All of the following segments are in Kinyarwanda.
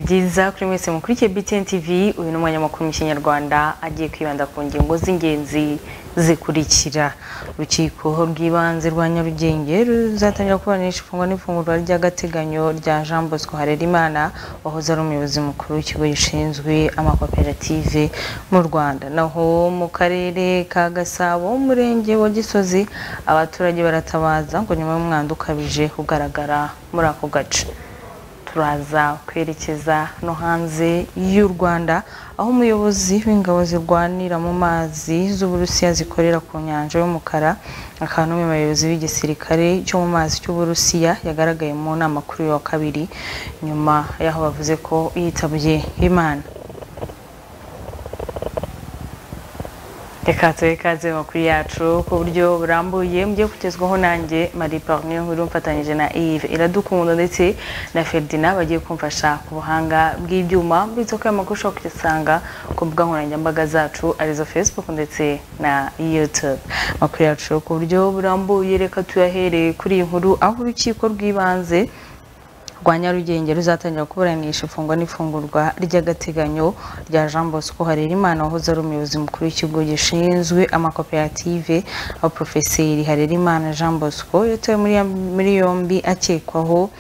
byiza kuri mwese mukurikiye BTN TV uyu ni umwanya makuru mu kinyarwanda agiye kwibanda ku ngingo z'ingenzi zikurikira urukiko rw'ibanze rwa nyarugenge ruzatangira kuburanisha ifungwa n'ifungurwa ry'agateganyo rya jean bosco harerimana wahoze ari umuyobozi mukuru w'ikigo gishinzwe amakoperative mu rwanda naho mu karere ka gasabo umurenge wa gisozi abaturage baratabaza ngo nyuma y'umwanda ukabije kugaragara muri ako gace turaza kwerekeza no hanze y'u Rwanda aho umuyobozi w'ingabo zirwanira mu mazi z'Uburusiya zikorera ku nyanja y'umukara akaba n'umwe mu bayobozi b'igisirikare cyo mu mazi cy'Uburusiya yagaragaye mu nama kuri uyu wa kabiri nyuma y'aho bavuze ko yitabye Imana reka tuhe kaze makuru yacu ku buryo burambuye mugiye kugezwaho nanjye marie parne nkuru mfatanyije na ive iradukunda ndetse na ferdinand bagiye kumfasha ku buhanga bw'ibyuma bityo ko ayo makuru ushobora kuyasanga ku mbuga nkoranyambaga zacu arizo facebook ndetse na youtube amakuru yacu ku buryo burambuye reka tuyahereye kuri iyi nkuru aho urukiko rw'ibanze rwa nyarugenge ruzatangira kuburanisha ifungwa n'ifungurwa ry'agateganyo rya jean bosco harerimana wahoze ari umuyobozi mukuru w'ikigo gishinzwe amakoperative aho porofeseri harerimana jean bosco yatawe muri yombi akekwaho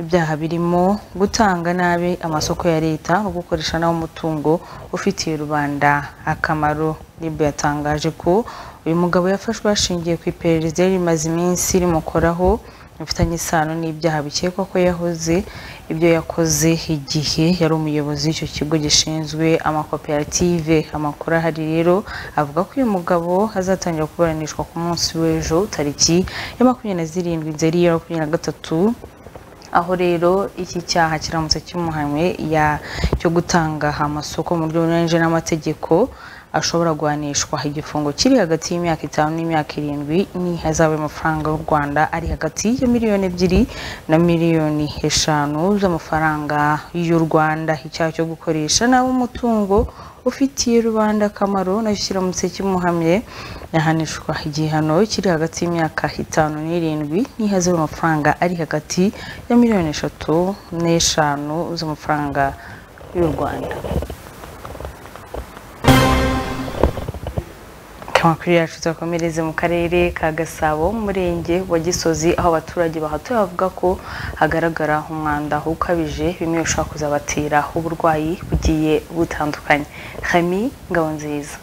ibyaha birimo gutanga nabi amasoko ya leta no gukoresha nawe umutungo ufitiye rubanda akamaro rib yatangaje ko uyu mugabo yafashwe hashingiye ku iperereza yari rimaze iminsi rimukoraho bifitanye isano n'ibyaha bikekwa ko yahoze ibyo yakoze igihe yari umuyobozi w'icyo kigo gishinzwe amakoperative amakuru ahari rero avuga ko uyu mugabo azatangira kuburanishwa ku munsi w'ejo tariki ya makumyabiri na zirindwi nzeri ya makumyabiri na gatatu aho rero iki cyaha kiramutse kimuhamwe cyo gutanga amasoko mu buryo bunyuranyije n'amategeko ashobora guhanishwa igifungo kiri hagati y'imyaka itanu n'imyaka irindwi n'ihazabu y'amafaranga y'u Rwanda ari hagati ya miliyoni ebyiri na miliyoni eshanu z'amafaranga y'u Rwanda icyaha cyo gukoresha nawe umutungo ufitiye rubanda akamaro nacyo kiramutse kimuhamye yahanishwa igihano kiri hagati y'imyaka itanu n'irindwi n'ihazabu y'amafaranga ari hagati ya miliyoni eshatu n'eshanu z'amafaranga y'u Rwanda amakuru yacu tuyakomereze mu karere ka gasabo umurenge wa gisozi aho abaturage bahatuye bavuga ko hagaragara umwanda ukabije bimwe bishobora kuzabatera uburwayi bugiye butandukanye hami ngabo nziza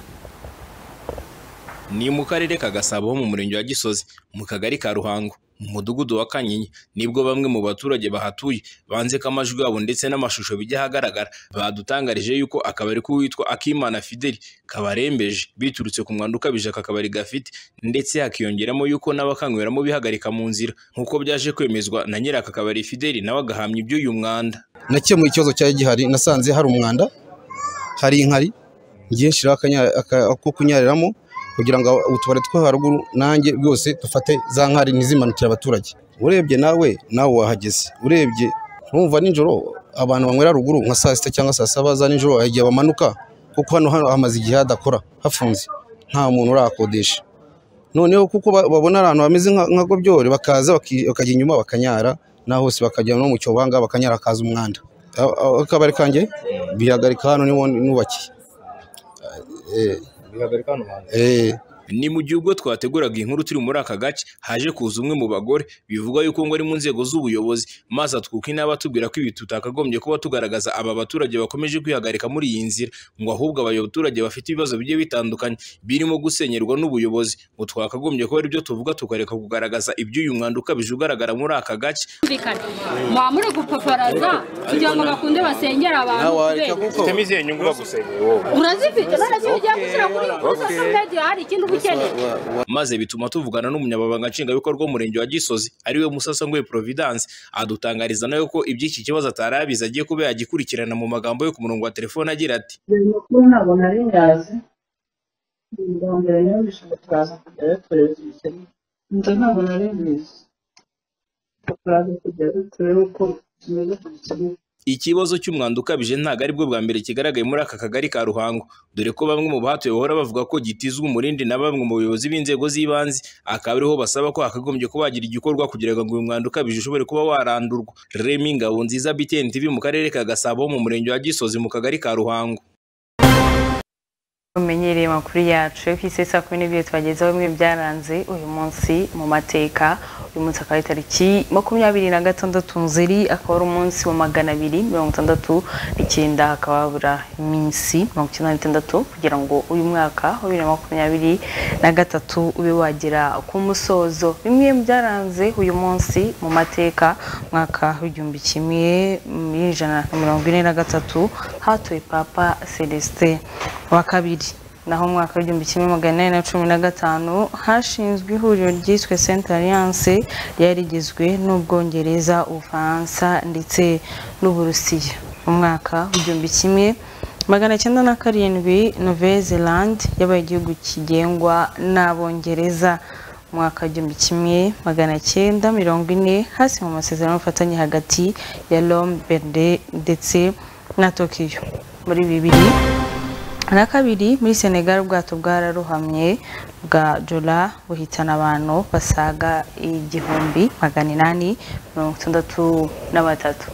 ni mu karere ka gasabo mu murenge wa gisozi mu kagari ka ruhango mu mudugudu wa kanyinya nibwo bamwe mu baturage bahatuye banze ko amajwi yabo ndetse n'amashusho bijya ahagaragara badutangarije yuko akabari k'uwitwa akimana fideli kabarembeje biturutse ku mwanda ukabije aka kabari gafite ndetse hakiyongeramo yuko n'abakanyweramo bihagarika mu nzira nk'uko byaje kwemezwa na nyiri aka kabari fideli nawe agahamya iby'uyu mwanda nakemuye ikibazo cyari gihari nasanze hari umwanda hari inkari ngiye nshyiraho ako kunyariramo kugira ngo utubari two haruguru nanjye rwose dufate za nkari ntizimanukire abaturage urebye nawe nawe wahageze urebye ntumva nijoro abantu banywera ruguru nka saa sita cyangwa saa saba za nijoro hari igihe bamanuka kuko hano hano hamaze igihe hadakora hafunze nta muntu urahakodesha noneho kuko babona ahantu hameze nka gobyore bakaza bakajya inyuma bakanyara naho hose bakajya no mu cyobo ahangaha bakanyara hakaza umwanda akabari kanjye bihagarika hano niho nubakiye ni mu gihe ubwo twateguraga inkuru turi muri aka gace haje kuza umwe mu bagore bivugwa yuko ngo ari mu nzego z'ubuyobozi maze atwuka inaba atubwira ko ibi tutakagombye kuba tugaragaza aba baturage bakomeje kwihagarika muri iyi nzira ngo ahubwo abaturage bafite ibibazo bigiye bitandukanye birimo gusenyerwa n'ubuyobozi ngo twakagombye kuba aribyo tuvuga tukareka kugaragaza iby'uyu mwanda ukabije ugaragara muri aka gace mwaba muri gupaparaza kugira ngo bakunde basengera abantu ufitemo izihe nyungu bagusenyera wowe urazifite noneho iyo ugiye gushyira kuri uzasanga yagiye hari ikindi uba ukeneye maze bituma tuvugana n'umunyamabanga nshingwabikorwa w'umurenge wa gisozi ariwe musasangwe providence adutangariza nawe ko iby'iki kibazo atari abizi agiye kuba yagikurikirana mu magambo yo ku murongo wa telefone agira ati amakuru ntabwo nari nyazi mbambira nyabishije turaza kujya dutoreza ibikenewe inzu ntabwo nari mbizi turaza kujya dutorera uko tumeze ku bikenewe ikibazo cy'umwanda ukabije ntabwo ari bwo bwa mbere kigaragaye muri aka kagari ka ruhango dore ko bamwe mu bahatuye bahora bavuga ko gitizwa umurindi na bamwe mu bayobozi b'inzego z'ibanze akaba ariho basaba ko hakagombye kuba hagira igikorwa kugira ngo uyu mwanda ukabije ushobore kuba warandurwa remi ngabo nziza btn tv mu karere ka gasabo mu murenge wa gisozi mu kagari ka ruhango umenyereye amakuru yacu ku isi saa kumi n'ebyiri twagezeho bimwe mu byaranze uyu munsi mu mateka uyu munsi akaba ari tariki makumyabiri na gatandatu nzeri akaba ari umunsi wa magana abiri mirongo itandatu n'icyenda hakaba habura iminsi mirongo icyenda n'itandatu kugira ngo uyu mwaka wa bibiri na makumyabiri na gatatu ube wagera ku musozo bimwe mu byaranze uyu munsi mu mateka mwaka w'igihumbi kimwe ijana na mirongo ine na gatatu hatuye papa celestin wa kabiri naho mu mwaka w'igihumbi kimwe magana inani na cumi na gatanu hashinzwe ihuriro ryiswe senta alliance ryari rigizwe n'ubwongereza ubufaransa ndetse n'uburusiya mu mwaka w'igihumbi kimwe magana cyenda na karindwi nouvelle zelande yabaye igihugu kigengwa n'abongereza mu mwaka w'igihumbi kimwe magana cyenda mirongo ine hasi mu masezerano y'ubufatanye hagati ya rome berde ndetse na tokiyo muri bibiri na kabiri muri senegal ubwato bwararohamye bwa jora buhitana abantu basaga igihumbi magana inani mirongo itandatu na batatu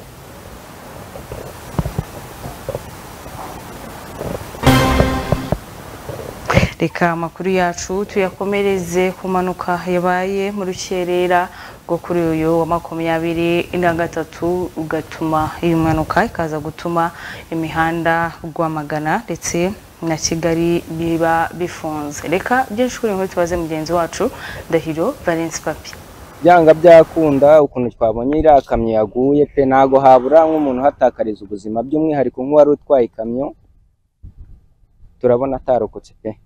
reka amakuru yacu tuyakomereze ku mpanuka yabaye mu rukerera rwo kuri uyu wa makumyabiri na gatatu ugatuma iyi mpanuka ikaza gutuma imihanda rwamagana ndetse na kigali biba bifunze reka byinshi kuri inkuru tubaze mugenzi wacu ndahiro valence papi byanga byakunda ukuntu twabonye iriya kamyo yaguye pe ntago habura nk'umuntu uhatakariza ubuzima by'umwihariko nk'uwari utwaye ikamyo turabona atarokotse pe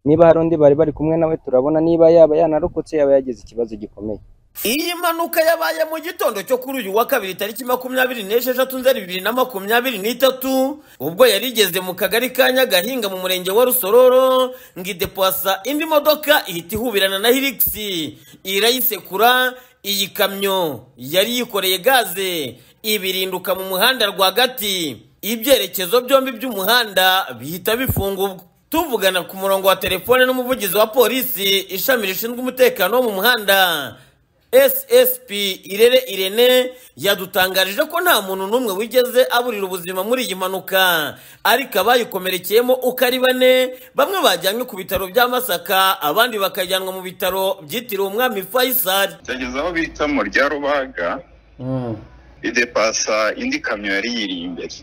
niba hari undi bari bari kumwe nawe turabona niba yaba yanarokotse yaba yagize ikibazo gikomeye iyi mpanuka yabaye mu gitondo cyo kuri uyu wa kabiri tariki makumyabiri n'esheshatu nzeri bibiri na makumyabiri n'itatu ubwo yari igeze mu kagari ka nyagahinga mu murenge wa rusororo ngo idepwasa indi modoka ihita ihubirana na hirigisi irayisekura iyi kamyo yari yikoreye gaze ibirinduka mu muhanda rwagati ibyerekezo byombi by'umuhanda bihita bifungurwa tuvugana ku murongo wa telefone n'umuvugizi wa polisi ishami rishinzwe umutekano wo mu muhanda ssp irere irene yadutangarije ko nta muntu n'umwe wigeze aburira ubuzima muri iyi mpanuka ariko abayikomerekeyemo uko ari bane bamwe bajyanywe ku bitaro bya masaka abandi bakajyanwa mu bitaro byitiriwe umwami faisal byageze aho bita mu rya rubaga idepasa indi kamyo yari yiri imbere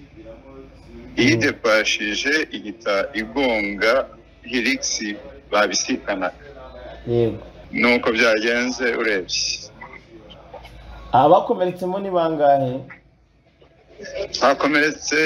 iyidepashije ihita igonga hirigisi babisikanaga yego nuko byagenze urebye abakomeretsemo ni bangahe hakomeretse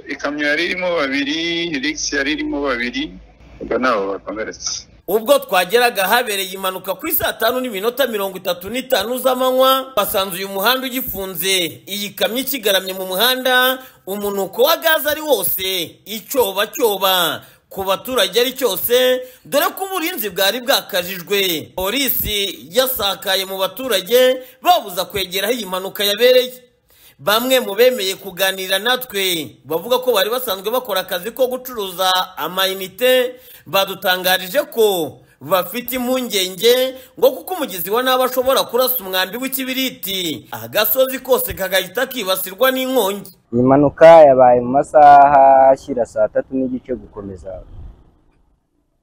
ikamyo yari irimo babiri hirigisi yari irimo babiri ubwo nabo bakomeretse ubwo twageraga habereye impanuka ku saa tanu n'iminota mirongo itatu n'itanu z'amanywa basanze uyu muhanda ugifunze iyi kamyo ikigaramye mu muhanda umunuko wa gaze ari wose icyoba cyoba ku baturage ari cyose dore ko uburinzi bwari bwakajijwe polisi yasakaye mu baturage babuza kwegera aho iyi mpanuka yabereye bamwe mu bemeye kuganira natwe bavuga ko bari basanzwe bakora akazi ko gucuruza amayinite badutangarije ko bafite impungenge ngo kuko umugizi wa nabi ashobora kurasa umwambi w'ikibiriti agasozi kose kagahita kibasirwa n'inkongi iyi mpanuka yabaye mu masaha ashyira saa tatu n'igice gukomeza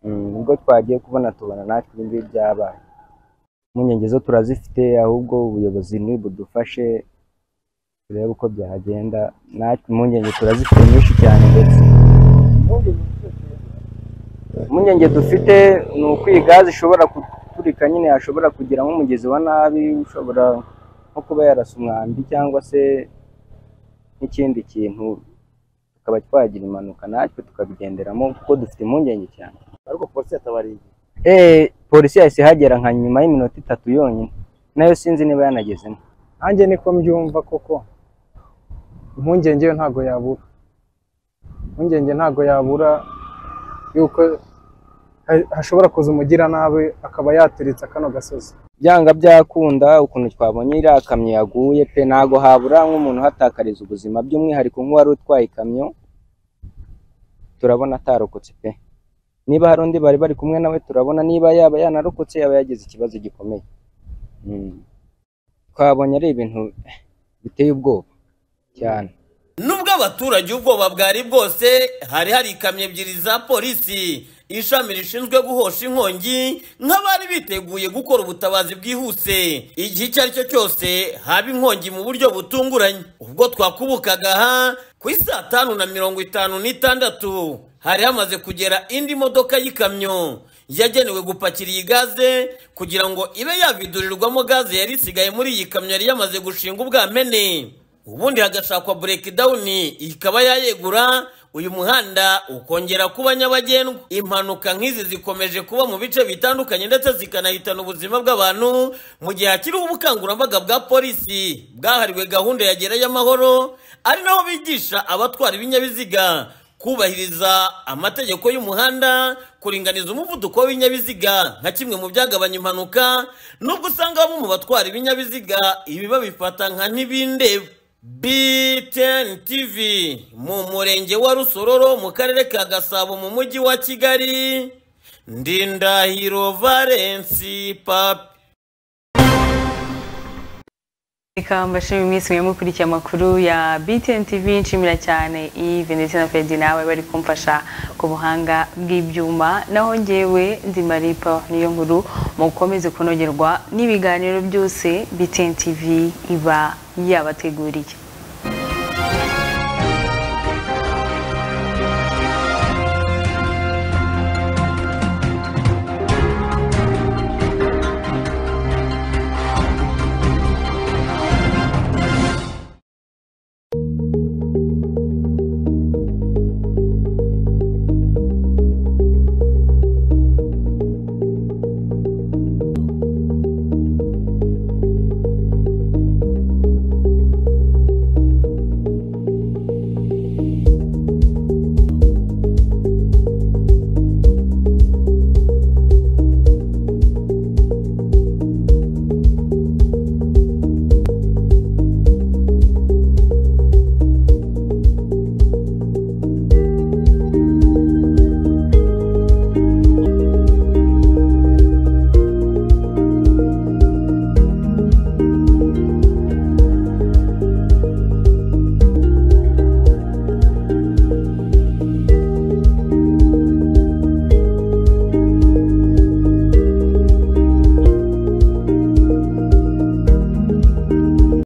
Mm, ubwo twagiye kubona tubona natwe ibi ngibi byabaye impungenge zo turazifite ahubwo ubuyobozi nibudufashe turebe uko byagenda natwe impungenge turazifite nyinshi cyane ndetse impungenge dufite ni uko iyi gaze ishobora guturika nyine hashobora kugira nk'umugezi wa nabi ushobora nko kuba yarasa umwambi cyangwa se n'ikindi kintu tukaba twagira impanuka natwe tukabigenderamo kuko dufite impungenge cyane ariko polisi yatabariye eh polisi yahise ihagera nka nyuma y'iminota itatu yonyine nayo sinzi niba yanagezemo nanjye niko mbyumva koko impungenge yo ntago yabura impungenge ntago yabura yuko ha- hashobora kuza umugiranabi akaba yateretse kano gasozi byanga byakunda ukuntu twabonye iriya kamyo yaguye pe ntago habura nk'umuntu uhatakariza ubuzima by'umwihariko nk'uwari utwaye ikamyo turabona atarokotse pe niba hari undi bari bari kumwe nawe turabona niba yaba yanarokotse yaba yagize ikibazo gikomeye Mm. twabonye ari ibintu biteye ubwoba cyane nubwo abaturage ubwoba bwari bwose hari hari ikamyo ebyiri za polisi ishami rishinzwe guhosha inkongi nk'abari biteguye gukora ubutabazi bwihuse igihe icyo ari cyo cyose haba inkongi mu buryo butunguranye ubwo twakubukaga aha ku i saa tanu na mirongo itanu n'itandatu hari hamaze kugera indi modoka y'ikamyo yagenewe gupakira iyi gaze kugira ngo ibe yavidurirwamo gaze yari isigaye muri iyi kamyo yari yamaze gushinga ubwamene ubundi hagashakwa burekidawuni ikaba yayegura uyu muhanda ukongera kuba nyabagendwa impanuka nk'izi zikomeje kuba mu bice bitandukanye ndetse zikanahitana ubuzima bw'abantu mu gihe hakiriho ubukangurambaga bwa polisi bwahariwe gahunda ya gerayo amahoro ari naho bigisha abatwara ibinyabiziga kubahiriza amategeko y'umuhanda kuringaniza umuvuduko w'ibinyabiziga nka kimwe mu byagabanya impanuka nubwo usanga bamwe mu batwara ibinyabiziga ibi babifata nka ntibindeba BTN TV mu murenge wa Rusororo mu karere ka Gasabo mu mujyi wa Kigali Ndindahiro Valence Papi reka mbashimire mwese mwe mukurikiye amakuru ya BTN TV nshimira cyane Yves ndetse na Fedi nawe bari kumfasha ku buhanga bw'ibyuma naho ngewe ndi Maripa niyo nkuru mukomeze kunogerwa n'ibiganiro byose BTN TV iba yabateguriye